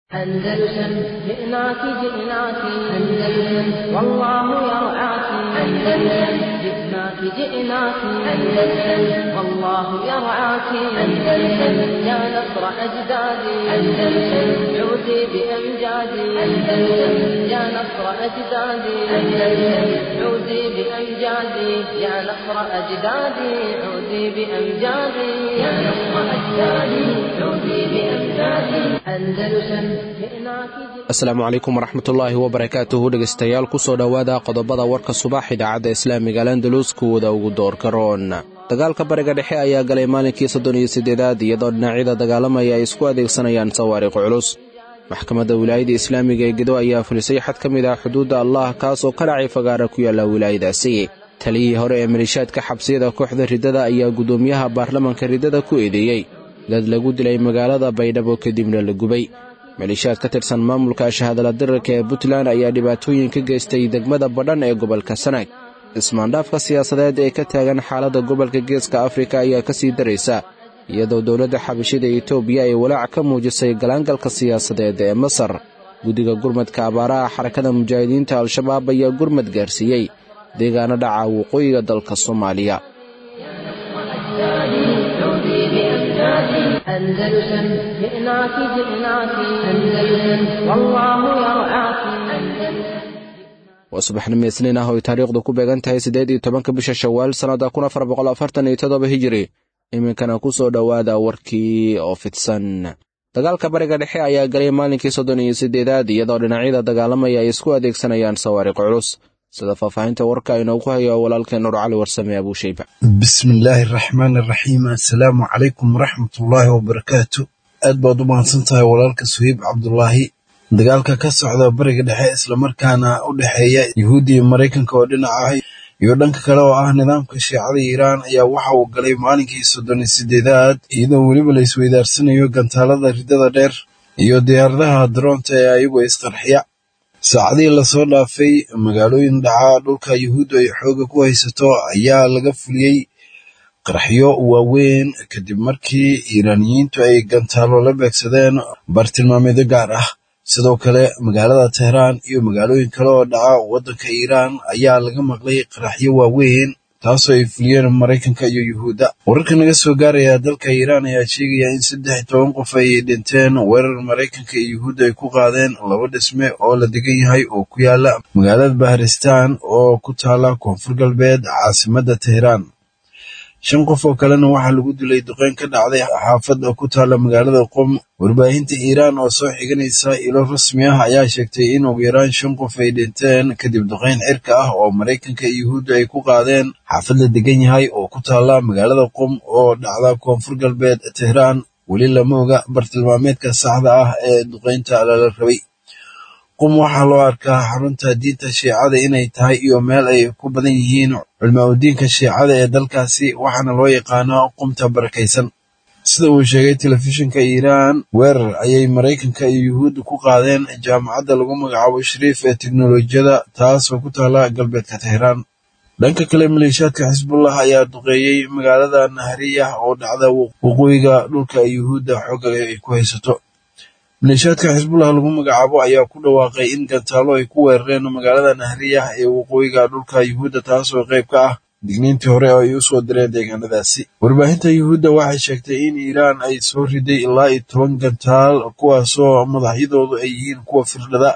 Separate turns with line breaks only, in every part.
أندلسن جئناك جئناك أندلسن والله يرعاك أندلسن جئناك جئناك أندلسن والله يرعاك أندلسن يا نصر أجدادي أندلسن عودي بأمجادي أندلسن يا نصر أجدادي أندلسن عودي بأمجادي يا نصر أجدادي عودي بأمجادي يا نصر أجدادي عودي بأمجادي أندلسن
asalaamu calaykum waraxmatullaahi wabarakaatuhu dhegaystayaal kusoo dhowaada qodobada warka subax idaacadda islaamiga landalus kuwada ugu doorka roon dagaalka bariga dhexe ayaa galay maalinkii soddon iyo siddeedaad iyadoo dhinacyada dagaalamaya ay isku adeegsanayaan sawaariq culus maxkamadda wilaayada islaamiga ee gedo ayaa fulisay xad ka mid ah xuduudda allah kaas oo ka dhacay fagaara ku yaalla wilaayadaasi taliyihii hore ee maliishaadka xabsiyada kooxda riddada ayaa guddoomiyaha baarlamanka riddada ku eedeeyey dad lagu dilay magaalada baydhabo kadibna la gubay maliishaad ka tirsan maamulka shahadala dirarka ee puntland ayaa dhibaatooyin ka geystay degmada badhan ee gobolka sanaag ismaandhaafka siyaasadeed ee ka taagan xaaladda gobolka geeska afrika ayaa ka sii daraysa iyadoo dowladda xabashida etoobiya ay walaac ka muujisay galaangalka siyaasadeed ee masar guddiga gurmadka abaaraha xarakada mujaahidiinta al-shabaab ayaa gurmad gaarsiiyey deegaano dhaca waqooyiga dalka soomaaliya
أندلسن جئناك جئناك أندلسن والله يرعاك
waa subaxnimo isniin ah oo ay taariikhdu ku beegan tahay siddeed iyo tobanka bisha shawaal sannadda kun afar boqol afartan iyo toddoba hijiri iminkana ku soo dhowaada warkii oo fidsan dagaalka bariga dhexe ayaa galay maalinkii soddon iyo siddeedaad iyadoo dhinacyada dagaalamaya ay isku adeegsanayaan sawaariq culus sida faahfaahinta warka inoogu hayo walaalkeen nur cali warsame abuushayba
bismillaahi araxmaan araxiim assalaamu calaykum waraxmatullaahi wabarakaatu aad baad u mahadsan tahay walaalka suhiib cabdulaahi dagaalka ka socda bariga dhexe islamarkaana u dhexeeya yuhuudda iyo maraykanka oo dhinaca ah iyo dhanka kale oo ah nidaamka shiicada iiraan ayaa waxa uu galay maalinkii soddon iyo siddeedaad iyadoo weliba la isweydaarsanayo gantaalada riddada dheer iyo diyaaradaha daroonta ee ayagu isqarxiya saacadihii lasoo dhaafay magaalooyin dhaca dhulka yuhuuddu ay xooga ku haysato ayaa laga fuliyey qarxyo waaweyn kadib markii iiraaniyiintu ay gantaalo la beegsadeen bartilmaameedyo gaar ah sidoo kale magaalada tehraan iyo magaalooyin kale oo dhaca waddanka iiraan ayaa laga maqlay qaraxyo waaweyn taasoo ay fuliyeen maraykanka iyo yuhuudda wararka naga soo gaaraya dalka iiraan ayaa sheegaya in saddex iyo toban qof ay dhinteen weerar maraykanka iyo yuhuudda ay ku qaadeen laba dhisme oo la degan yahay oo ku yaala magaalada baharistaan oo ku taala koonfur galbeed caasimadda tehraan shan qof oo kalena waxaa lagu dilay duqeyn ka dhacday xaafad ku taala magaalada qom warbaahinta iiraan oo soo xiganaysa ilo rasmi ah ayaa sheegtay in ugu yaraan shan qof ay dhinteen kadib duqeyn cirka ah oo maraykanka iyo yuhuudda ay ku qaadeen xaafad la degan yahay oo ku taala magaalada qom oo dhacda koonfur galbeed tehraan weli lama oga bartilmaameedka saxda ah ee duqeynta lala rabay qum waxaa loo arkaa xarunta diinta shiicada inay tahay iyo meel ay ku badan yihiin culmaa-udiinka shiicada ee dalkaasi waxaana loo yaqaanaa qumta barakaysan sida uu sheegay telefishinka iiraan weerar ayay maraykanka iyo yuhuudda ku qaadeen jaamacadda lagu magacaabo shariif ee teknolojiyada taasoo ku taala galbeedka tehraan dhanka kale maleeshiyaadka xisbullah ayaa duqeeyey magaalada nahariyah oo dhacda waqooyiga dhulka yuhuudda xooga ay ku haysato maleeshiyaadka xisbullah lagu magacaabo ayaa ku dhawaaqay in gantaalo ay ku weerareen magaalada nahriyah ee waqooyiga dhulka yuhuudda taasoo qayb ka ah digniintii hore oo ay u soo direen deegaanadaasi warbaahinta yuhuudda waxay sheegtay in iiraan ay soo riday ilaa iyo toban gantaal kuwaasoo madaxyadoodu ay yihiin kuwa firdhada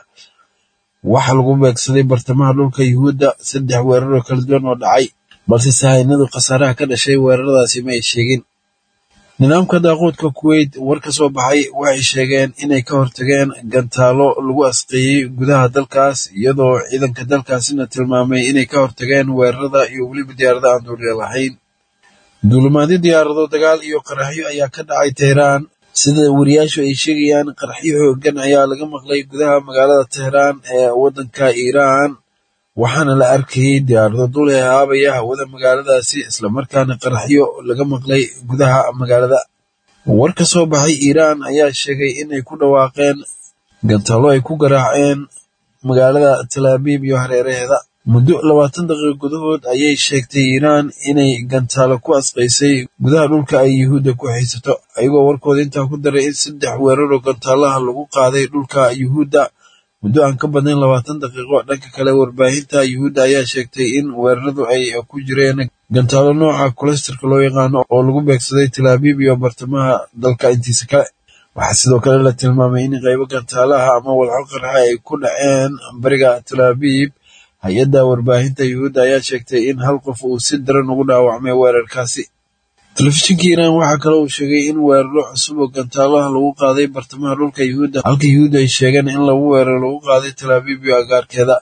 waxaa lagu beegsaday bartamaha dhulka yuhuudda saddex weeraroo kala duwan oo dhacay balse sahaynadu khasaaraha ka dhashay weeraradaasi ma ay sheegin nidaamka daaquudka kuweyt war ka soo baxay waxay sheegeen inay ka hortageen gantaalo lagu asqeeyey gudaha dalkaas iyadoo ciidanka dalkaasina tilmaamay inay ka hortageen weerarada iyo weliba diyaarada aan duuliya lahayn duulimaadyo diyaarado dagaal iyo qaraxyo ayaa ka dhacay tehraan sida wariyaashu ay sheegayaan qaraxyo xoogan ayaa laga maqlay gudaha magaalada tehraan ee waddanka iiraan waxaana la arkayey diyaarado dul ee aabaya hawada magaaladaasi islamarkaana qaraxyo laga maqlay gudaha magaalada war ka soo baxay iiraan ayaa sheegay inay ku dhawaaqeen gantaalo ay ku garaaceen magaalada talaabiib iyo hareeraheeda muddo labaatan daqiiqo gudahood ayay sheegtay iiraan inay gantaalo ku asqaysay gudaha dhulka ay yuhuudda ku haysato ayagoo warkooda intaa ku daray in saddex weeraroo gantaalaha lagu qaaday dhulka yuhuudda muddo aan ka badnayn labaatan daqiiqo dhanka kale warbaahinta yuhuudda ayaa sheegtay in weeraradu ay ku jireen gantaalo nooca kulesterka loo yaqaano oo lagu beegsaday talaabiib iyo bartamaha dalka intiisa kale waxaa sidoo kale la tilmaamay in qaybo gantaalaha ama walxo qarxa ay ku dhaceen bariga talaabiib hay-adda warbaahinta yuhuudda ayaa sheegtay in hal qof uu si daran ugu dhaawacmay weerarkaasi telefishinka iiraan waxaa kale uu sheegay in weeraro cusub oo gantaalaha lagu qaaday bartamaha dhulka yuhuudda halka yuhuudda ay sheegeen in lagu weeraro lagu qaaday talaabiib iyo agaarkeeda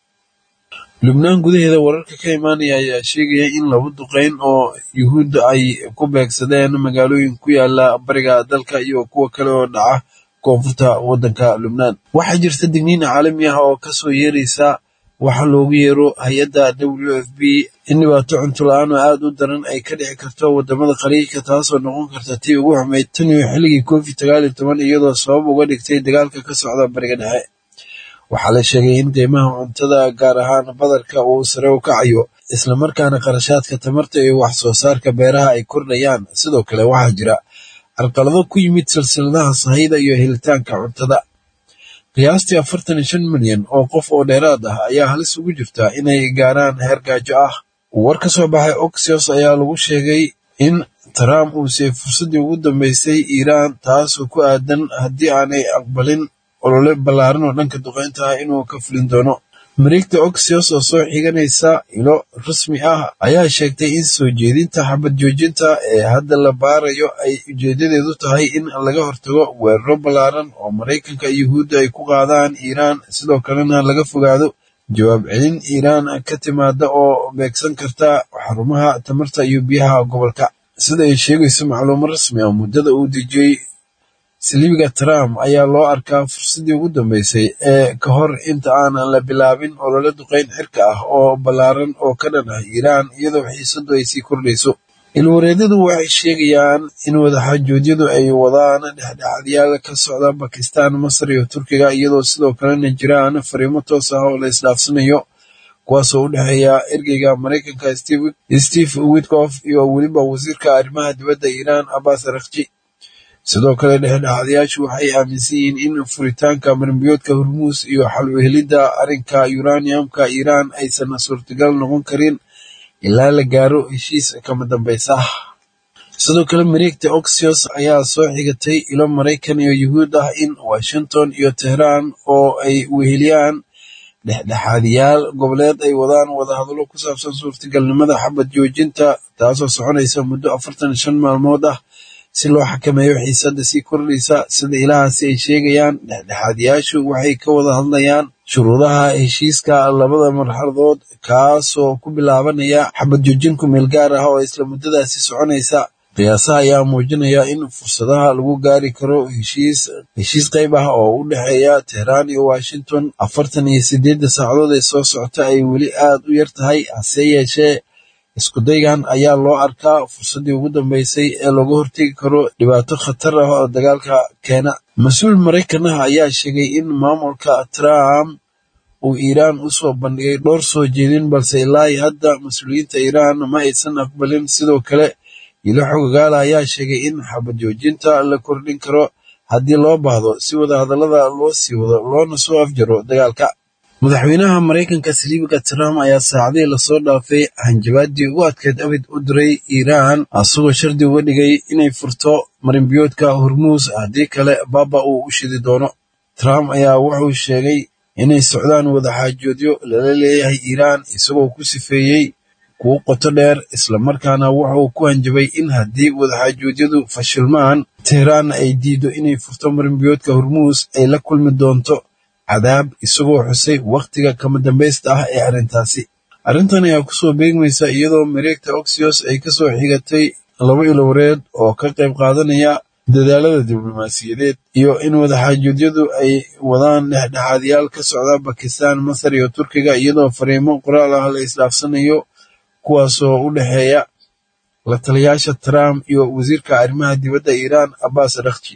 lubnaan gudaheeda wararka ka imaanaya ayaa sheegaya in laba duqeyn oo yuhuudda ay ku beegsadeen magaalooyin ku yaala bariga dalka iyo kuwa kale oo dhaca koonfurta waddanka lubnaan waxaa jirta digniin caalami ah oo kasoo yeeraysa waxaa loogu yeero hay-adda w f b in dhibaato cunto la-aan oo aada u daran ay ka dhici karto wadamada khaliijka taasoo noqon karta tii ugu xumayd tan iyo xilligii covid sagaal iyo toban iyadoo sabab uga dhigtay dagaalka ka socda bariga dhexe waxaa la sheegay in qiimaha cuntada gaar ahaan badarka uu sare u kacayo islamarkaana qarashaadka tamarta iyo wax soo saarka beeraha ay kordhayaan sidoo kale waxaa jira carqalado ku yimid silsiladaha sahayda iyo helitaanka cuntada qiyaastii afartan iyo shan milyan oo qof oo dheeraad ah ayaa halis ugu jirta inay gaaraan heer gaajo ah war ka soo baxay oxios ayaa lagu sheegay in trump uu siiyey fursaddii ugu dambeysay iiraan taasoo ku aadan haddii aanay aqbalin olole ballaaran oo dhanka duqeynta ah inuu ka fulin doono mareegta oxios oo soo xiganaysa ilo rasmi ah ayaa sheegtay in soo jeedinta xabad joojinta ee hadda la baarayo ay ujeedadeedu tahay in laga hortago weeraro ballaaran oo maraykanka iyo yuhuudda ay ku qaadaan iiraan sidoo kalena laga fogaado jawaab celin iiraan ka timaada oo beegsan karta xarumaha tamarta iyo biyaha gobolka sida ay sheegayso macluumo rasmi ah muddada uu dejiyey saliibiga trump ayaa loo arkaa fursaddii ugu dambeysay ee ka hor inta aanan la bilaabin olole duqeyn xirka ah oo ballaaran oo ka dhan ah iiraan iyadoo xiisadu ay sii kordhayso ilwareedyadu waxay sheegayaan in wadaxaajoodyadu ay wadaan dhexdhexaadyaal ka socda bakistan masar iyo turkiga iyadoo sidoo kalena jiraan fariimo toos ah oo la isdhaafsanayo kuwaasoo u dhexeeya ergeyga maraykanka steve witkof iyo weliba wasiirka arrimaha dibadda iiraan abbas rakji sidoo kale dhexdhexaadayaashu waxay aaminsan yihiin in furitaanka marimbiyoodka hormuus iyo xal u helidda arrinka uraniumka iiraan aysan suurtagal noqon karin ilaa la gaaro heshiis kama dambaysa ah sidoo kale mareegta oxios ayaa soo xigatay ilo maraykan iyo yuhuud ah in washington iyo tehraan oo ay weheliyaan dhexdhexaadiyaal goboleed ay wadaan wadahadallo ku saabsan suurtagalnimada xabad joojinta taasoo soconaysa muddo afartan iyo shan maalmood ah si loo xakameeyo xiisadda sii kordhaysa sida ilahaasi ay sheegayaan dhexdhexaadiyaashu waxay ka wada hadlayaan shuruudaha heshiiska labada marxaladood kaasoo ku bilaabanaya xabad joojin ku meel gaar ah oo isla muddadaasi soconaysa qiyaasaha ayaa muujinaya in fursadaha lagu gaari karo heshiis heshiis qayb ah oo u dhexeeya tehraan iyo washington afartan iyo sideedda saacadood ee soo socota ay weli aad u yar tahay hase yeeshee iskudaygan ayaa loo arkaa fursaddii ugu dambeysay ee looga hortegi karo dhibaato khatar ah oo dagaalka keena mas-uul maraykan ah ayaa sheegay in maamulka trump uu iiraan u soo bandhigay dhowr soo jeedin balse ilaa hadda mas-uuliyiinta iiraan ma aysan aqbalin sidoo kale ilo xogagaala ayaa sheegay in xabad joojinta la kordhin karo haddii loo baahdo si wadahadallada loo sii wado loona soo afjaro dagaalka madaxweynaha maraykanka saliibiga trump ayaa saacadihii lasoo dhaafay hanjabaadii ugu adkeed abid u diray iiraan asagoo shardi uga dhigay inay furto marinbiyoodka hormuus haddii kale baaba uu u shidi doono trump ayaa wuxuu sheegay inay socdaan wadaxaajoodyo lala leeyahay iiraan isagoo ku sifeeyey kuwo qoto dheer islamarkaana wuxuu ku hanjabay in haddii wadaxaajoodyadu fashilmaan tehraanna ay diido inay furto marinbiyoodka hormuus ay la kulmi doonto cadaab isagoo xusay wakhtiga kama dambaysta ah ee arrintaasi arrintan ayaa kusoo beegmaysa iyadoo mareegta oxios ay kasoo xigatay laba ilowareed oo ka qayb qaadanaya dadaalada diblomaasiyadeed iyo in wadaxaajoedyadu ay wadaan dhexdhexaadyaal ka socda bakistan masar iyo turkiga iyadoo fariimo qoraal ah la isdhaafsanayo kuwaasoo u dhexeeya la taliyaasha trump iyo wasiirka arrimaha dibadda iiraan abbas rakji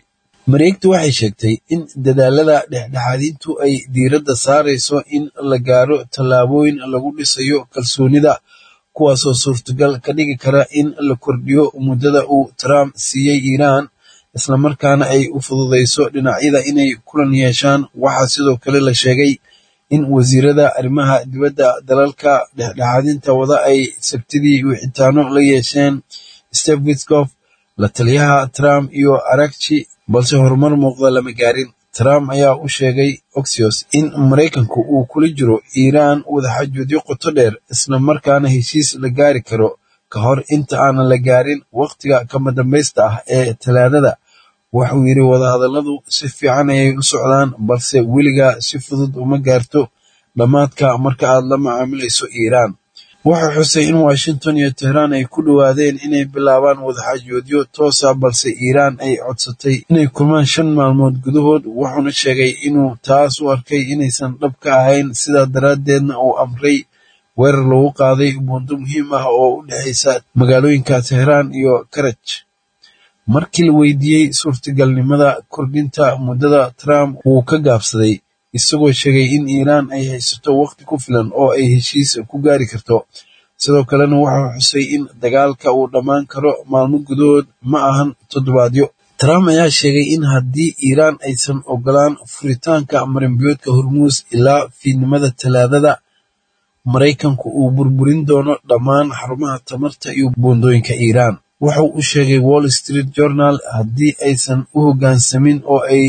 mareegtu waxay sheegtay in dadaalada dhexdhexaadintu ay diiradda saarayso in la gaaro tallaabooyin lagu dhisayo kalsoonida kuwaasoo suurtagal ka dhigi kara in la kordhiyo muddada uu trump siiyey iiraan islamarkaana ay u fududayso dhinacyada inay kulan yeeshaan waxaa sidoo kale la sheegay in wasiirada arrimaha dibadda dalalka dhexdhexaadinta wada ay sabtidii wixitaano la yeesheen steve witkof la taliyaha trump iyo arakji balse horumar muuqda lama gaarin trump ayaa u sheegay oxios in maraykanku uu kula jiro iiraan wadaxajoodyo qoto dheer isla markaana heshiis la gaari karo ka hor inta aanan la gaarin wakhtiga kama dambaysta ah ee talaadada wuxuu yidhi wadahadalladu si fiican ayay u socdaan balse weligaa si fudud uma gaarto dhammaadka marka aad la macaamilayso iiraan wuxuu xusay in washington iyo tehraan ay ku dhowaadeen inay bilaabaan wadaxaajoodyo toosa balse iiraan ay codsatay inay kulmaan shan maalmood gudahood wuxuuna sheegay inuu taas u arkay inaysan dhab ka ahayn sidaa daraaddeedna uu amray weerar lagu qaaday buundo muhiim ah oo u dhexaysa magaalooyinka tehraan iyo karaj markii la weydiiyey suurtagalnimada kordhinta muddada trump wuu ka gaabsaday isagoo sheegay in iiraan ay haysato wakhti ku filan oo ay heshiis ku gaari karto sidoo kalena wuxuu xusay in dagaalka uu dhammaan karo maalmo gudahood ma ahan toddobaadyo trump ayaa sheegay in haddii iiraan aysan ogolaan furitaanka marinbiyoodka hormuus ilaa fiidnimada talaadada maraykanku uu burburin doono dhammaan xarumaha tamarta iyo buundooyinka iiraan wuxuu u sheegay wall street journal haddii aysan u hoggaansamin oo ay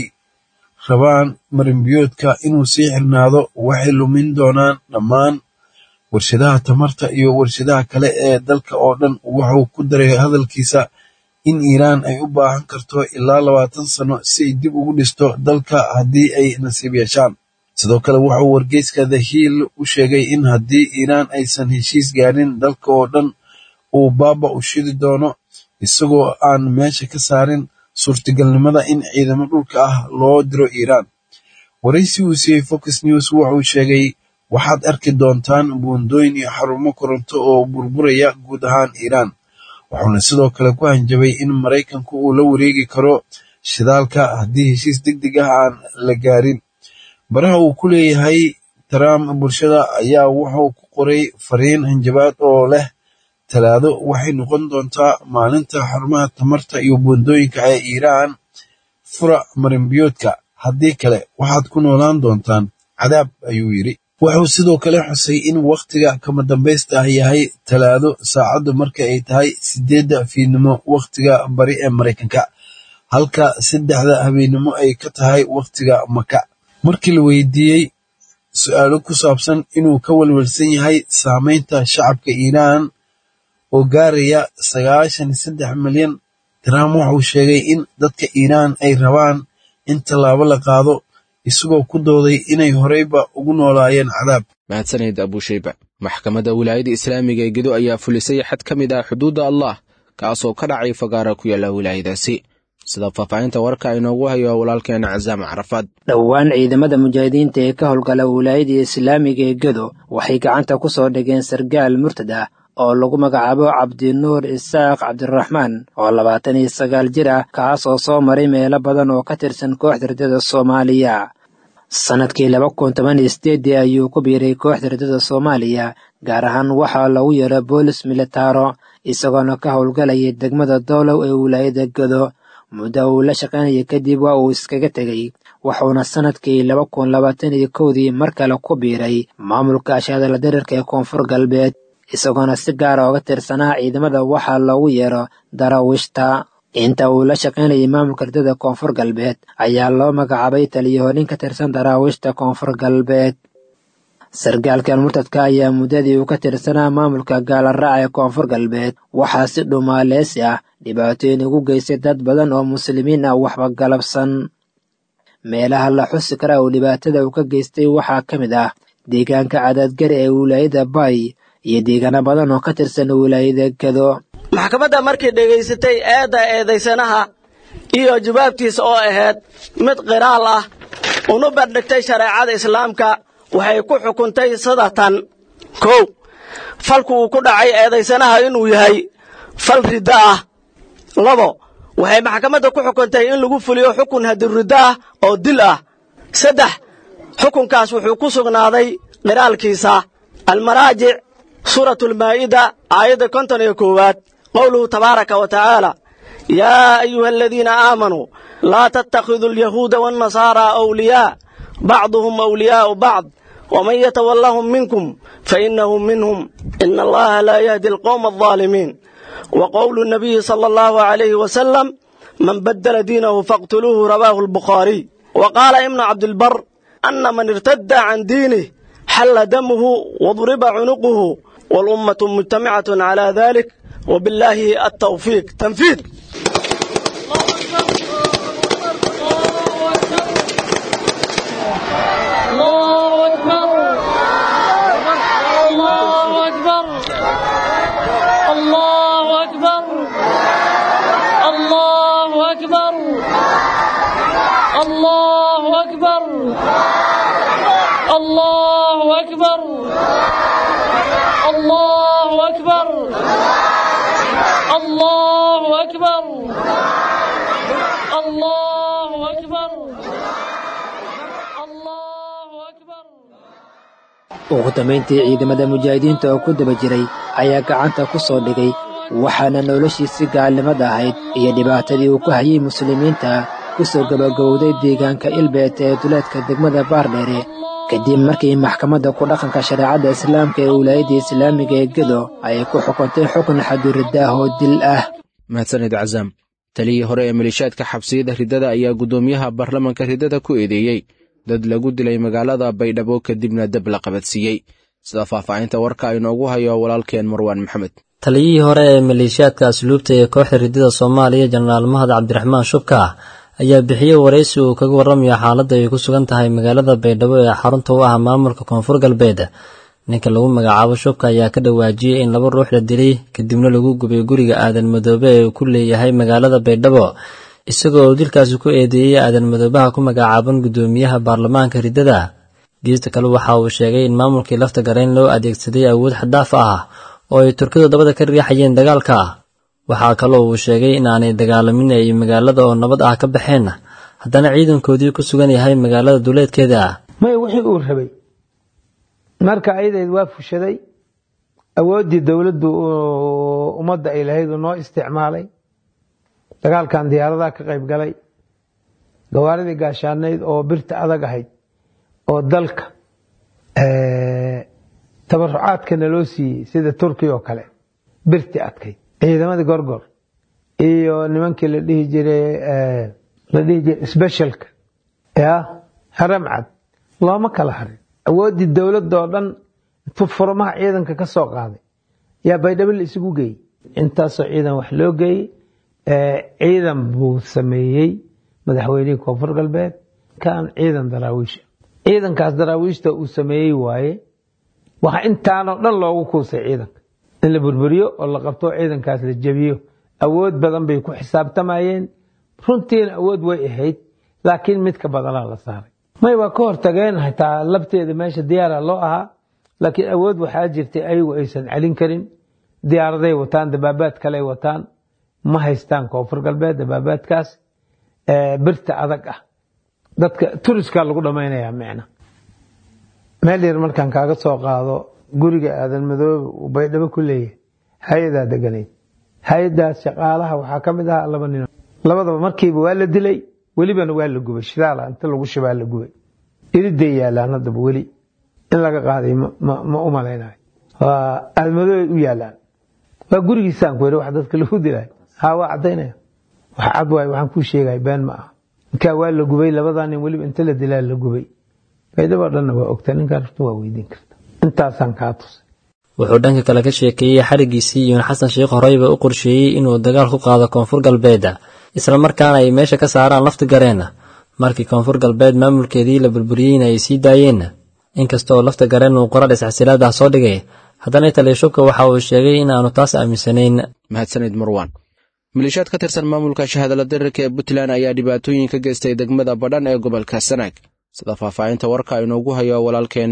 rabaan marinbiyoodka inuu sii xirnaado waxay lumin doonaan dhammaan warshadaha tamarta iyo warshadaha kale ee dalka oo dhan wuxuu ku daray hadalkiisa in iiraan ay u baahan karto ilaa labaatan sano si ay dib ugu dhisto dalka haddii ay nasiib yeeshaan sidoo kale wuxuu wargeyska the hill u sheegay in haddii iiraan aysan heshiis gaarin dalka oo dhan uu baaba u shidi doono isagoo aan meesha ka saarin suurtagalnimada in ciidamo dhulka ah loo diro iiraan waraysi uu siiyey fox news wuxuu sheegay waxaad arki doontaan buundooyin iyo xarumo koronto oo burburaya guud ahaan iiraan wuxuuna sidoo kale ku hanjabay in maraykanku uu la wareegi karo shidaalka haddii heshiis deg deg ah aan la gaarin baraha uu ku leeyahay trump bulshada ayaa wuxuu ku qoray fariin hanjabaad oo leh talaado waxay noqon doontaa maalinta xarumaha tamarta iyo buundooyinka ee iiraan fura marinbiyoodka haddii kale waxaad ku noolaan doontaan cadaab ayuu yidhi wuxuu sidoo kale xusay in wakhtiga kama dambaysta ah yahay talaado saacaddu marka ay tahay sideedda fiidnimo wakhtiga bari ee maraykanka halka saddexda habeennimo ay ka tahay wakhtiga maka markii la weydiiyey su-aalo ku saabsan inuu ka walwalsan yahay saameynta shacabka iiraan oo gaaraya sagaashan iyo saddex milyan trump wuxuu sheegay in dadka iiraan ay rabaan in tallaabo la qaado isagoo ku dooday inay horeyba ugu noolaayeen cadaab
mahadsanid abushayba maxkamadda wilaayadda islaamiga ee gedo ayaa fulisay xad ka mid ah xuduudda allah kaasoo ka dhacay fagaara ku yaalla wilaayadaasi sida faahfaahinta warka inoogu hayo walaalkeena casaam carafaad
dhowaan ciidamada mujaahidiinta ee ka howlgala wilaayadda islaamiga ee gedo waxay gacanta ku soo dhigeen sargaal murtad ah oo lagu magacaabo cabdinuur isaaq cabdiraxmaan oo labaatan iyo sagaal jir ah kaas oo soo maray meelo badan oo ka tirsan kooxda ridada soomaaliya sannadkii laba kun toban iyo sideedii ayuu ku biiray kooxda ridada soomaaliya gaar ahaan waxaa lagu yeero boolis militaro isagoona ka howlgalayay degmada doolow ee wilaayada gedo muddo uu la shaqaynaya kadib waa uu iskaga tegey wuxuuna sannadkii laba kun labaatan iyo kowdii mar kale ku biiray maamulka ashaadala darirka ee koonfur galbeed isagoona si gaara oga tirsanaa ciidamada waxaa loogu yeero daraawiishta inta uu la shaqaynayay maamulka ridada koonfur galbeed ayaa loo magacaabay taliyahorin ka tirsan daraawiishta koonfur galbeed sargaalkan murtadka ayaa muddadii uu ka tirsanaa maamulka gaalaraaca ee koonfur galbeed waxaa si dhumaaleysi ah dhibaatooyin ugu geystay dad badan oo muslimiin ah waxba galabsan meelaha la xusi kara uu dhibaatada uu ka geystay waxaa ka mid ah deegaanka cadaadgari ee wilaayada bay iyo deegaano badan oo ka tirsan wilaayada gedo
maxkamadda markii dhegaysatay eedda eedaysanaha iyo jawaabtiisa oo ahayd mid qiraal ah una bandhigtay shareecada islaamka waxay ku xukuntay sadatan kow falku uu ku dhacay eedaysanaha inuu yahay fal riddo ah labo waxay maxkamadda ku xukuntay in lagu fuliyo xukun hadiriddo ah oo dil ah saddex xukunkaas wuxuu ku sugnaaday qiraalkiisa almaraajic suuratu almaa'ida aayadda konton iyo koowaad qowluhu tabaaraka wa tacaala yaa ayuha aladiina aamanuu laa tattakhiduu alyahuuda waannasaaraa awliyaa bacduhum awliyaa'u bacd waman yatawallahum minkum fainahu minhum ina allaha laa yahdi alqowma aldaalimiin wa qowlu nabiyi sala allahu calayhi wasalam man baddala diinahu faqtuluuhu rawaahu albukhaariy wa qaala ibnu cabdilbar ana man irtadda can diinih xalla damuhu wadriba cunuquhu walummatu mujtamicatun calaa dalik wabillaahi altawfiiq tanfiid
الله أكبر الله أكبر الله أكبر الله أكبر الله أكبر الله أكبر الله أكبر الله أكبر الله أكبر الله أكبر
ugu dambayntii ciidamada mujaahidiinta oo ku daba jiray ayaa gacanta ku soo dhigay waxaana noloshiisi gaalnimada ahayd iyo dhibaatadii uu ku hayay muslimiinta ku soo gabagowday deegaanka ilbeet ee duleedka degmada baardheere kadib markii maxkamadda ku dhaqanka shareecadda islaamka ee wilaayadda islaamiga ee gedo ay ku xukuntay xukun xaduriddaah oo dil ah
mahadsanid cazaam taliyii hore ee maleeshiyaadka xabsiyada riddada ayaa guddoomiyaha baarlamanka riddada ku eedeeyey dad lagu dilay magaalada baydhabo kadibna dab la qabadsiiyey sida faahfaahinta warka inoogu hayo walaalkeen marwaan maxamed
taliyihii hore ee maleeshiyaadka asluubta ee kooxda riddada soomaaliya jenaraal mahad cabdiraxmaan shubka ayaa bixiyey waraysi uu kaga warramayo xaaladda ay ku sugan tahay magaalada baydhabo ee xarunta u ah maamulka koonfur galbeed ninka lagu magacaabo shubka ayaa ka dhawaajiyey in laba ruux la dilay kadibna lagu gubay guriga aadan madoobe ee uu ku leeyahay magaalada baydhabo isagoo uu dilkaasi ku eedeeyey aadan madoobaha ku magacaaban guddoomiyaha baarlamaanka riddada geesta kale waxa uu sheegay in maamulkii lafta garayn loo adeegsaday awood xadaaf ah oo ay turkidu dabada ka riixayeen dagaalka waxaa kaloo uu sheegay in aanay dagaalamin ay magaalada oo nabad ah ka baxeen haddana ciidankoodii ku sugan yahay magaalada duleedkeeda
maya wixii uu rabay marka ayadeed waa fushaday awooddii dowladdu ummadda ay lahayd uu noo isticmaalay dagaalkan diyaaradaha ka qayb galay gawaaridii gaashaanayd oo birta adag ahayd oo dalka tabarucaadkana loo siiyey sida turkiya oo kale birti adkayd ciidamadii gorgor iyo nimankii la dhihi jiray la dhihi jiray specialka ya haram cad looma kala harin awooddii dowladda oo dhan furmaha ciidanka ka soo qaaday yaa baydhabo la isugu geeyey intaasoo ciidan wax loo geeyey ciidan buu sameeyey madaxweynihii koonfur galbeed kan ciidan daraawiisha ciidankaas daraawiishta uu sameeyey waaye waxaa intaanoo dhan loogu kuusay ciidanka in la burburiyo oo la qabto ciidankaas la jebiyo awood badan bay ku xisaabtamayeen runtiina awood way ahayd laakiin mid ka badanaa la saaray may waa ka hortageen xitaa labteeda meesha diyaara loo ahaa laakiin awood waxaa jirtay ayagu aysan celin karin diyaaraday wataan dabaabaad kale wataan ma haystaan koonfur galbeed dabaabaadkaas birta adag ah dadka turiskaa lagu dhammaynayaa micna meel yar markaan kaaga soo qaado guriga aadan madoobe uu baydhabo ku leeyahay hay-adaa deganayd hay-adaas shaqaalaha waxaa ka mid ahaa laba nin labadaba markiiba waa la dilay welibana waa la gubay shidaala inta lagu shibaa la gubay iriday yaalaan haddaba weli in laga qaaday ma u malaynayo waa aadmadoobe u yaalaan waa gurigiisaan ku yiri wax dadka lagu dilay haa waa caddaynaya wax cad waayo waxaan kuu sheegaya been ma aha ninkaa waa la gubay labadaa nin weliba inta la dilaa la gubay baydhabo dhanna waa ogta ninkaa rafta waa weydiin karta intaasaan kaa tusay
wuxuu dhanka kale ka sheekeeyey xarigiisii iyuun xasan sheekh horeyba u qorsheeyey inuu dagaal ku qaado koonfur galbeed isla markaana ay meesha ka saaraan lafti gareen markii koonfur galbeed maamulkeedii la burburiyeyna ay sii daayeen inkasta oo lafta gareen uu qorar isxasilaad ah soo dhigay haddana taliya-shubka waxa uu sheegay in aanu taas aaminsanayn
mahadsanid marwan maleeshiyaad ka tirsan maamulka shahaadala dirirka ee puntland ayaa dhibaatooyin ka geystay degmada badhan ee gobolka sanaag sida faahfaahinta warka inoogu hayo walaalkeen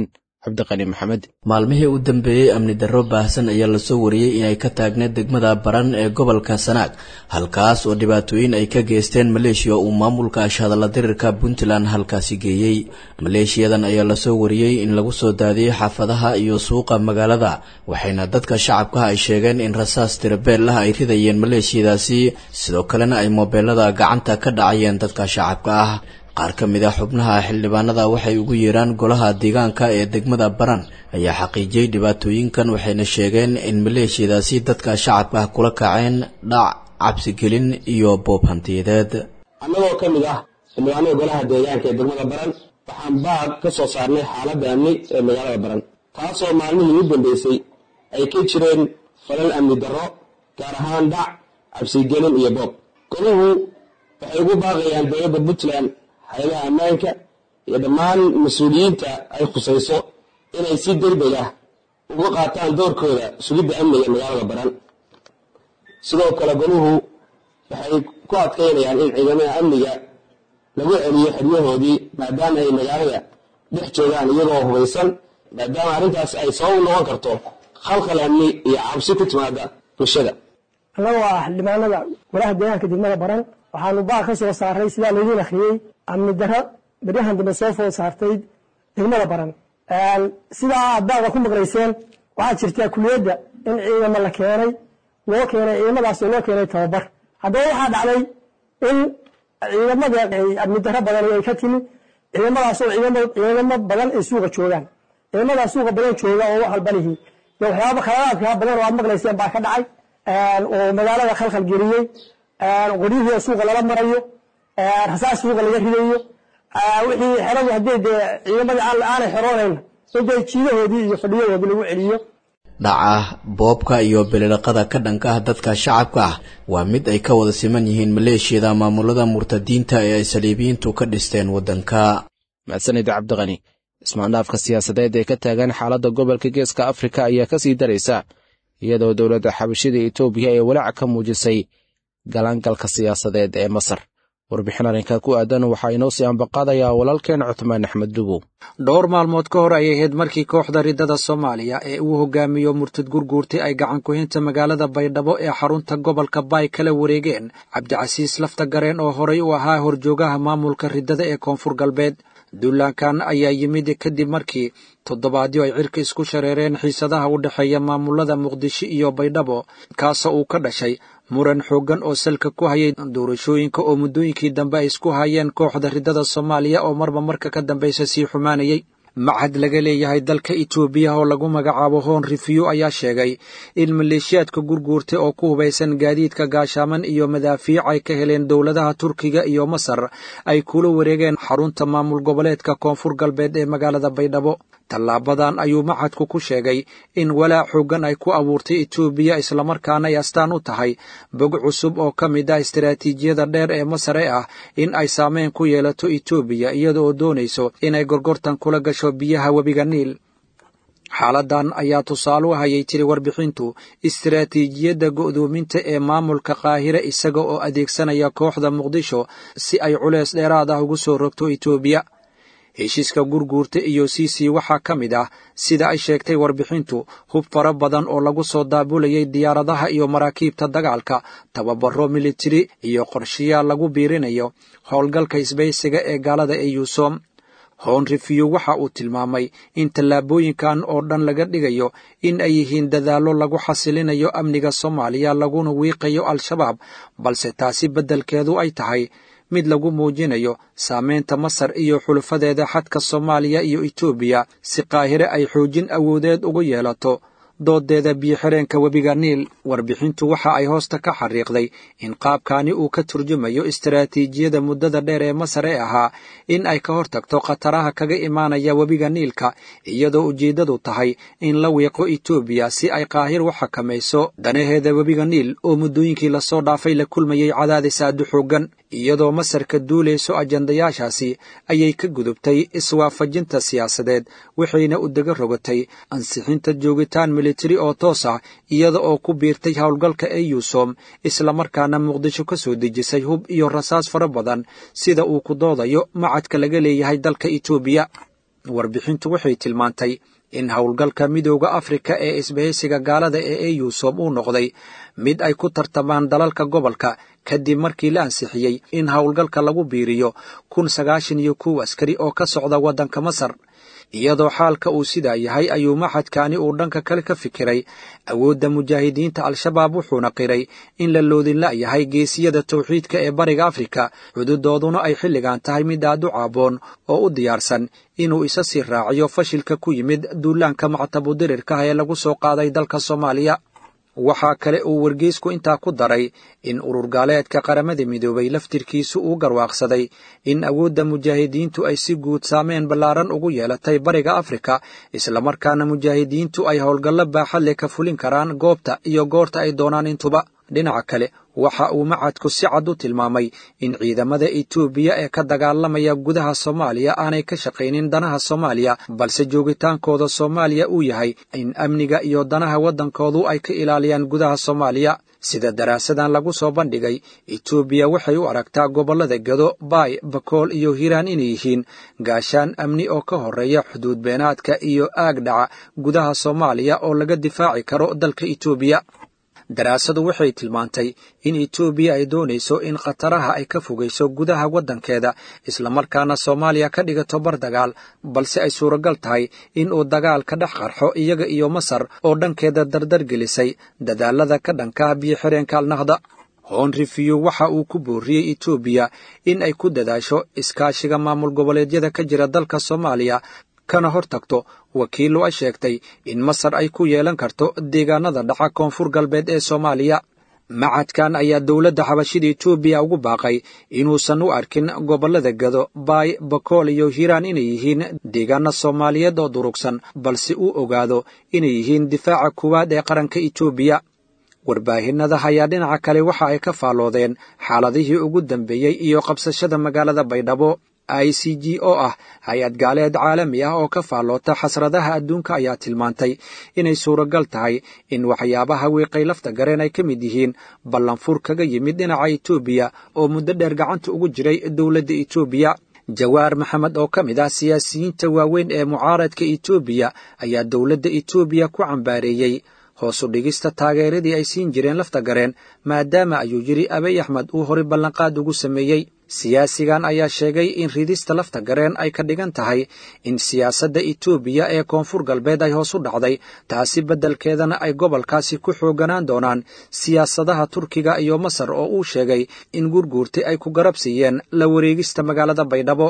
cabdiqani maxamed
maalmihii u dambeeyey amni darro baahsan ayaa lasoo wariyey inay ka taagneed degmada baran ee gobolka sanaag halkaas oo dhibaatooyin ay ka geysteen maleeshiya uu maamulka ashhadalla dirirka puntland halkaasi geeyey maleeshiyadan ayaa lasoo wariyey in lagu soo daadiyey xaafadaha iyo suuqa magaalada waxayna dadka shacabka ay sheegeen in rasaas tirabeelah ay ridayeen maleeshiyadaasi sidoo kalena ay moobeelada gacanta ka dhacayeen dadka shacabka ah qaar ka mid a xubnaha xildhibaanada waxay ugu yeeraan golaha deegaanka ee degmada baran ayaa xaqiijiyey dhibaatooyinkan waxayna sheegeen in maleeshiyadaasi dadka shacabka ah kula kaceen dhac cabsigelin iyo boob hantiyadeed
annagoo ka mid ah xildhibaanada golaha deegaanka ee degmada baran waxaan baad ka soo saarnay xaaladda amni ee magaalada baran taasoo maalmihii u dambeysay ay ka jireen falal amni darro gaar ahaan dhac cabsigelin iyo boob goluhu waxay ugu baaqayaan dowladda puntland hay-adaha ammaanka iyo dhammaan mas-uuliyiinta ay khusayso inay si degdeg ah uga qaataan doorkooda sugidda amniga magaalada baran sidoo kale goluhu waxay ku adkaynayaan in ciidamada amniga lagu celiyo xeryahoodii maadaama ay magaalada dhex joogaan iyagoo hubaysan maadaama arrintaas ay sabab u noqon karto khalkhal amni iyo cabsi ku timaada bulshada
annagoo ah xildhibaanada golaha deegaanka degmada baran waxaanu baaq ka soo saaray sidaa laydiin akhriyey amni darro beryahan dambe soo food saartay degmada baran sidaa aad baaqa ku maqlayseen waxaa jirtaa kuliyadda in ciidamo la keenay loo keenay ciidamadaasoo loo keenay tababar haddaba waxaa dhacday in ciidamada amni darro badan ay ka timi ciidamadaasoo ciidamo badan ay suuqa joogaan ciidamadaa suuqa badan jooga oo wax walba lihi waxyaaba khaladaadka badan oo aad maqlayseen baa ka dhacay oo magaalada khalkhal geliyey qoryihii suuqa lala marayo rasaas suuqa laga ridayo wixii xeradu haddii dee ciidamadii aanay xeroonayn intay jiidahoodii iyo fadhiyahoodii lagu celiyo
dhaca boobka iyo belilaqada ka dhanka ah dadka shacabka ah waa mid ay ka wada siman yihiin maleeshiyada maamulada murtadiinta ee ay saliibiyiintu ka dhisteen waddanka
mahadsanid cabdiqani ismaandhaafka siyaasadeed ee ka taagan xaaladda gobolka geeska afrika ayaa ka sii daraysa iyadoo dowladda xabashida etoobiya ee walaac ka muujisay galaangalka siyaasadeed ee masar warbixin arrinka ku aadan waxaa inoo sii ambaqaadayaa walaalkeen cutmaan axmed dubow
dhowr maalmood ka hor ayay ahayd markii kooxda riddada soomaaliya ee uu hogaamiyo murtad gurguurtay ay gacan ku-hinta magaalada baydhabo ee xarunta gobolka baay kala wareegeen cabdicasiis lafta gareen oo horay u ahaa horjoogaha maamulka riddada ee koonfur galbeed duulaankan ayaa yimid kadib markii toddobaadyo ay cirka isku shareereen xiisadaha u dhexeeya maamulada muqdisho iyo baydhabo kaasoo uu ka dhashay muran xooggan oo salka ku hayay doorashooyinka oo muddooyinkii dambe ay isku hayeen kooxda riddada soomaaliya oo marba marka ka dambaysa sii xumaanayay machad laga leeyahay dalka itoobiya oo lagu magacaabo hoon rifiyo ayaa sheegay in maleeshiyaadka gurguurtay oo ku hubaysan gaadiidka gaashaaman iyo madaafiic ay ka heleen dowladaha turkiga iyo masar ay kula wareegeen xarunta maamul goboleedka koonfur galbeed ee magaalada baydhabo tallaabadan ayuu machadku ku sheegay in walaac xooggan ay ku abuurtay etoobiya islamarkaana ay astaan u tahay bog cusub oo ka mid ah istaraatiijiyada dheer ee masar ee ah in ay saameyn ku yeelato etoobiya iyada oo doonayso inay gorgortan kula gasho biyaha webiga niil xaaladan ayaa tusaale u hayay tiri warbixintu istaraatiijiyadda go'doominta ee maamulka qaahire isaga oo adeegsanaya kooxda muqdisho si ay culeys dheeraad ah ugu soo rogto etoobiya heshiiska gurguurta iyo siisi waxaa ka mid ah sida ay sheegtay warbixintu hub fara badan oo lagu soo daabulayay diyaaradaha iyo maraakiibta dagaalka tababaro militari iyo qorshayaal lagu biirinayo howlgalka isbaysiga ee gaalada ee yuusom hoon rifiyo waxa uu tilmaamay in tallaabooyinkan oo dhan laga dhigayo in ay yihiin dadaallo lagu xasilinayo amniga soomaaliya laguna wiiqayo al-shabaab balse taasi beddelkeedu ay tahay mid lagu muujinayo saameynta masar iyo xulufadeeda xadka soomaaliya iyo etoobiya si qaahire ay xoojin awoodeed ugu yeelato doodeeda biyo-xireenka webiga niil warbixintu waxa ay hoosta ka xariiqday in qaabkani uu ka turjumayo istaraatiijiyada muddada dheer ee masar ee ahaa in ay ka hortagto khataraha kaga imaanaya webiga niilka iyadoo ujeeddadu tahay in la wiiqo etoobiya si ay qaahir u xakamayso danaheeda webiga niil oo muddooyinkii lasoo dhaafay la kulmayay cadaadis aadu xooggan iyadoo masarka duulayso ajandayaashaasi ayay ka gudubtay iswaafajinta siyaasadeed waxayna u dega rogatay ansixinta joogitaan militari oo toos ah iyada oo ku biirtay howlgalka ee yuusom islamarkaana muqdisho ka soo dejisay hub iyo rasaas fara badan sida uu ku doodayo macadka laga leeyahay dalka etoobiya warbixintu waxay tilmaantay in howlgalka midooda afrika ee isbahaysiga gaalada ee eyusom uu noqday mid ay ku tartamaan dalalka gobolka kadib markii la ansixiyey in howlgalka lagu biiriyo kun sagaashan iyo kow askari oo ka socda waddanka masar iyadoo xaalka uu sidaa yahay ayuu maxadkaani uu dhanka kale ka fikiray awoodda mujaahidiinta al-shabaab wuxuuna qiray in la loodinla yahay geesiyada tawxiidka ee bariga afrika xuduudooduna ay xilligan tahay mid aad u caaboon oo u diyaarsan inuu isa sii raaciyo fashilka ku yimid duulaanka mactabudirirkaah ee lagu soo qaaday dalka soomaaliya waxaa kale uu wargeysku intaa ku daray in urur gaaleedka qaramada midoobay laftirkiisu uu garwaaqsaday in awoodda mujaahidiintu ay si guud saameen ballaaran ugu yeelatay bariga afrika islamarkaana mujaahidiintu ay howlgallo baaxadle ka fulin karaan goobta iyo goorta ay doonaan intuba dhinaca kale waxa uu macadku si cad u tilmaamay in ciidamada etoobiya ee ka dagaalamaya gudaha soomaaliya aanay ka shaqaynin danaha soomaaliya balse joogitaankooda soomaaliya uu yahay in amniga iyo danaha waddankoodu ay ka ilaaliyaan gudaha soomaaliya sida daraasadan lagu soo bandhigay etoobiya waxay u aragtaa gobollada gado baay bakool iyo hiiraan inay yihiin gaashaan amni oo ka horreeya xuduud beenaadka iyo aag dhaca gudaha soomaaliya oo laga difaaci karo dalka etoobiya daraasadu waxay tilmaantay in etoobiya ay doonayso in khataraha ay ka fogayso gudaha waddankeeda islamarkaana soomaaliya ka dhigato bar dagaal balse ay suuragal tahay in uu dagaal ka dhex qarxo iyaga iyo masar oo dhankeeda dardar gelisay dadaalada ka dhanka biyo-xireenka alnahda honrifiyu waxa uu ku booriyey etoobiya in ay ku dadaasho iskaashiga maamul goboleedyada ka jira dalka soomaaliya kana hor tagto wakiillo ay sheegtay in masar ay ku yeelan karto deegaanada dhaca koonfur galbeed ee soomaaliya macadkan ayaa dowladda xabashida etoobiya ugu baaqay inuusan u arkin gobollada gado baay bakool iyo hiiraan inay yihiin deegaana soomaaliyeed oo durugsan balse uu ogaado inay yihiin difaaca kuwaad ee qaranka etoobiya warbaahinada ayaa dhinaca kale waxa ay ka faalloodeen xaaladihii ugu dambeeyey iyo qabsashada magaalada baydhabo i c g oo ah hay-ad gaaleed caalami ah oo ka faalloota xasradaha adduunka ayaa tilmaantay inay suuragal tahay in waxyaabaha wiiqay lafta gareen ay ka mid yihiin ballanfur kaga yimid dhinaca etoobiya oo muddo dheer gacanta ugu jiray dowladda etoobiya jawaar maxamed oo ka mid ah siyaasiyiinta waaweyn ee mucaaradka etoobiya ayaa dowladda etoobiya ku cambaareeyey hoosu dhigista taageeradii ay siin jireen lafta gareen maadaama ayuu yidhi abiy axmed uu horay ballanqaad ugu sameeyey siyaasigan ayaa sheegay in ridista lafta gareen ay ka dhigan tahay in siyaasadda etoobiya ee koonfur galbeed ay hoos u dhacday taasi beddelkeedana ay gobolkaasi ku xooganaan doonaan siyaasadaha turkiga iyo masar oo uu sheegay in gurguurta ay ku garab siiyeen la wareegista magaalada baydhabo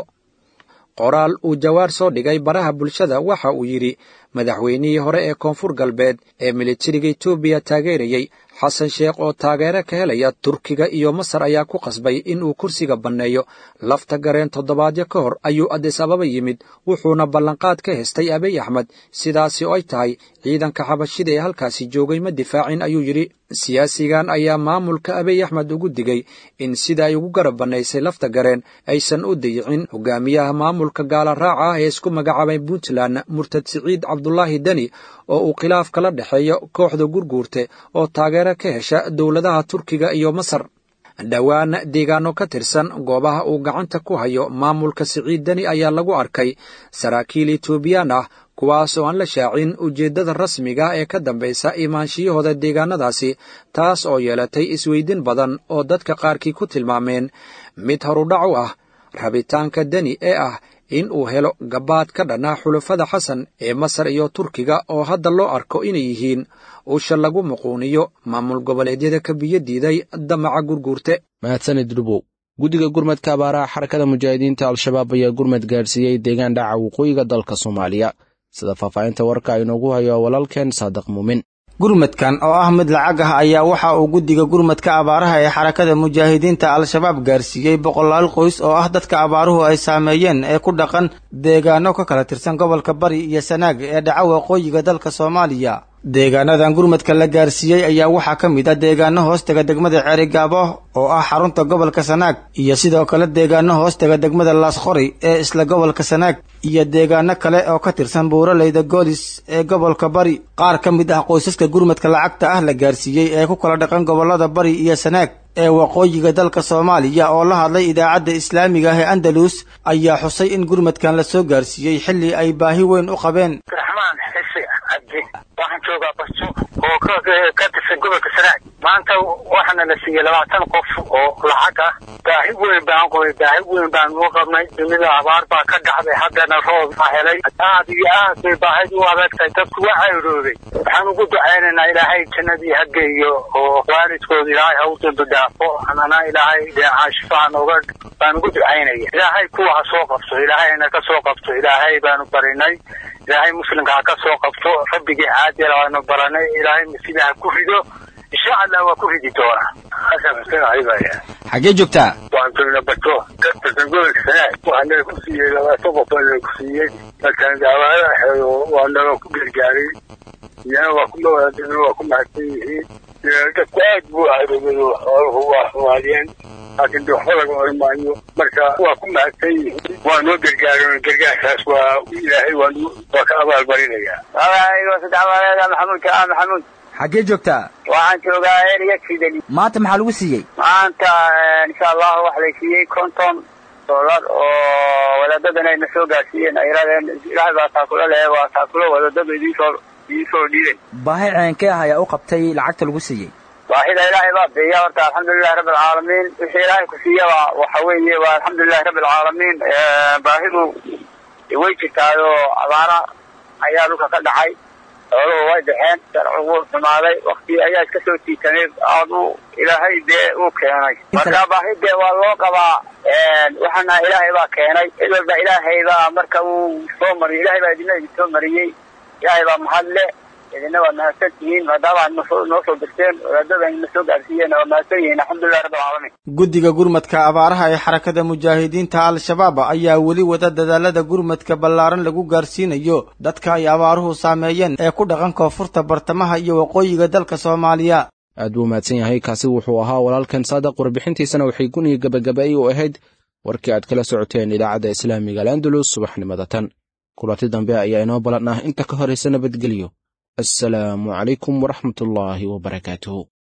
qoraal uu jawaar soo dhigay baraha bulshada waxa uu yidhi madaxweynihii hore ee koonfur galbeed ee militariga etoobiya taageerayey xasan sheekh oo taageero ka helaya turkiga iyo masar ayaa ku qasbay in uu kursiga banneeyo lafta gareen toddobaadyo ka hor ayuu adis ababa yimid wuxuuna ballanqaad ka hestay abiy axmed sidaasi oo ay tahay ciidanka xabashida ee halkaasi joogay ma difaacin ayuu yidhi siyaasigan ayaa maamulka abiy axmed ugu digay in sida ay ugu garab bannaysay lafta gareen aysan u dayicin hogaamiyaha maamulka gaala raaca ah ee isku magacaabay puntland murtad siciid cabdulaahi deni oo uu khilaaf kala dhexeeyo kooxda gurguurte oo taageero ka hesha dowladaha turkiga iyo masar dhowaan deegaano ka tirsan goobaha uu gacanta ku hayo maamulka siciid deni ayaa lagu arkay saraakiil etoobiyaan ah kuwaas oo aan la shaacin ujeeddada rasmiga ee ka dambaysa imaanshiyahooda deegaanadaasi taas oo yeelatay isweydin badan oo dadka qaarkii ku tilmaameen mid horudhac u ah rabitaanka deni ee ah in uu helo gabaad ka dhanaa xulafada xasan ee masar iyo turkiga oo hadda loo arko inay yihiin usha lagu muquuniyo maamul goboleedyada ka biyo diiday damaca gurguurte
mahadsanid dhubow guddiga gurmadka abaaraha xarakada mujaahidiinta al-shabaab ayaa gurmad gaadhsiiyey deegaan dhaca waqooyiga dalka soomaaliya sida faahfaahinta warka inoogu hayo walaalkeen saadiq muumin
gurmadkan oo ah mid lacag ah ayaa waxa uu guddiga gurmadka abaaraha ee xarakada mujaahidiinta al-shabaab gaarsiiyey boqolaal qoys oo ah dadka abaaruhu ay saameeyeen ee ku dhaqan deegaano ka kala tirsan gobolka bari iyo sanaag ee dhaca waqooyiga dalka soomaaliya deegaanadan gurmadka la gaarsiiyey ayaa waxaa ka mid ah deegaano hoostega degmada ceerigaabo oo ah xarunta gobolka sanaag iyo sidoo kale deegaano hoostega degmada laasqori ee isla gobolka sanaag iyo deegaano kale oo ka tirsan buuraleyda goolis ee gobolka bari qaar ka mid ah qoysaska gurmadka lacagta ah la gaarsiiyey ee ku kala dhaqan gobolada bari iyo sanaag ee waqooyiga dalka soomaaliya oo la hadlay idaacadda islaamiga ah ee andalus ayaa xusay in gurmadkan la soo gaarsiiyey xilli ay baahi weyn u qabeen
raxmaan joogaa basto oo ka tirsan gobolka sanaag maanta waxaana la siiyey labaatan qof oo lacag ah baahi weyn baan qoy baahi weyn baan noo qabnay dunida abaar baa ka dhacday haddana roob baa helay aad iyo aad bay baahid u adagtahay dadku waa cayroobay waxaan ugu ducaynaynaa ilaahay jannadii ha geeyo oo waalidkooda ilaahay ha u dambi dhaafo anana ilaahay dheecaan shifaa nooga baan ugu ducaynaya ilaahay kuwa ha soo qabto ilaahayna ka soo qabto ilaahay baanu barinay ilaahay muslimka ha ka soo qabto rabbigii caadila waanu baranay ilaahay masjida ha ku rido insha allah waa ku ridi doonaa xasan xuseen ayibaya
xaggee joogtaa
waan joogna bato ka tirsan gobolka sanaag waxaa naga ku siiyey labaatan qof baa naga ku siiyey markaan daawaada xeeyo waa naga ku gargaaray iyana waa ku mawaadina waa ku mahadsan yihiin dadku aad buu ahaybay xooluhu waa soomaaliyeen laakiin de waxba laga oran maayo marka waa ku mahadsan yihiin waa noo gargaaran gargaarkaas waa ilaahay waa waa ka abaalmarinayaa
magacaygo sadexmaleeda maxamuud kaa maxamuud
xaggee joogtaa
waxaan joogaa eriya kidali
maanta maxaa lagu siiyey
maanta insha allahu waxa lay siiyey konton doolar oo wadaadadan ayna soo gaarsiiyeen ay yidhahdeen ilaahay baa taakulo leh waa taakulo wadaadadu idinsoo idinsoo dhiiben
baahi ceenkee ah ayaa u qabtay lacagta lagu siiyey
baahida ilaahay baa biiya horta alxamdulilahi rabbi alcaalamiin wixii ilaahay ku siiyaba waxa weeye waa alxamdulilahi rabbi alcaalamiin baahidu way jirtaayoo abaara ayaa dhulka ka dhacay xooluhu way baxeen sharcigu wuu xumaaday wakti ayaa iska soo tiitamay aad u ilaahay dee uu keenay marka baahi dee waa loo qabaa waxaana ilaahay baa keenay cid walba ilaahay baa marka uu soo mariyay ilaahay baa idina idin soo mariyey ilaahay baa mahad le idina waa mahadsan tihiin maadaama aad noo noo soo dirteen wadaadada na soo gaarsiiyeen waa mahadsan yihiin alxamdulilah rabbi alcaalamiin
guddiga gurmadka abaaraha ee xarakada mujaahidiinta al-shabaab ayaa weli wada dadaalada gurmadka ballaaran lagu gaarsiinayo dadka ay abaaruhu saameeyeen ee ku dhaqan koonfurta bartamaha iyo waqooyiga dalka soomaaliya
aad buu mahadsan yahay kaasi wuxuu ahaa walaalkan saadaq warbixintiisana waxay guniga gabagaba'ay u ahayd warkii aad kala socoteen idaacadda islaamiga al'andalus subaxnimada tan kulanti dambe ayaa inoo ballan ah inta ka horaysa nabadgelyo assalaamu calaykum waraxmatullaahi wabarakaatuhu